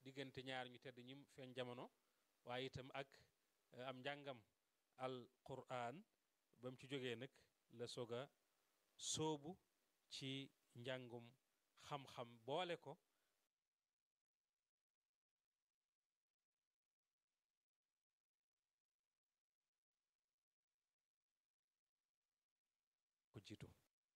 diggante ñaar ñu tedd ñi feeñ jamono waaye itam ak am njàngam al quran ba mu ci jógee nag la soog a sóobu ci njàngum xam-xam boole ko ko jiitu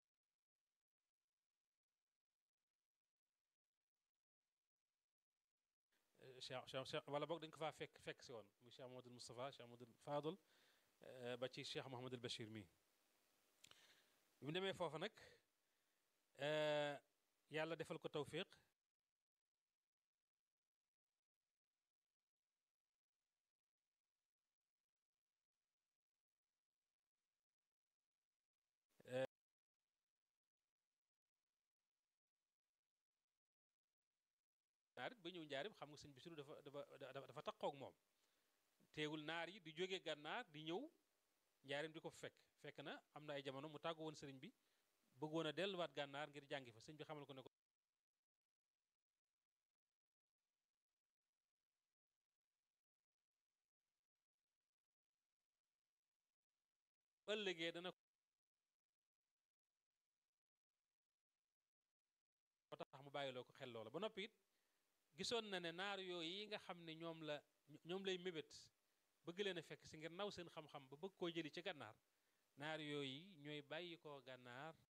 cheikh cheikh wala boog dañ ko faa fekk fekk si woon muy cheikh Mahamadul Moustapha cheikh Mahamadul Fadul ba ci cheikh Mahamadul Bachir mi bi mu demee foofa nag yàlla defal ko tawfiq naar it ba ñëw njaarim xam nga sëñ Basiru dafa dafa dafa taqoog moom teewul naar yi di jóge gànnaar di ñëw njaarim di ko fekk fekk na am na ay jamono mu tàggu woon sëriñ bi bëggoon a delluwaat gànnaar ngir jàngi fa sëñ bi xamal ko ne ko ëllëgee dana ko tax mu bàyyiloo ko xel loola ba noppi it gisoon na ne naar yooyu yi nga xam ne ñoom la ñoom lay mébét bëgg leen a fekk si ngir naw seen xam-xam ba bëgg koo jëli ci gànnaar naar yooyu ñooy bàyyi koo gànnaar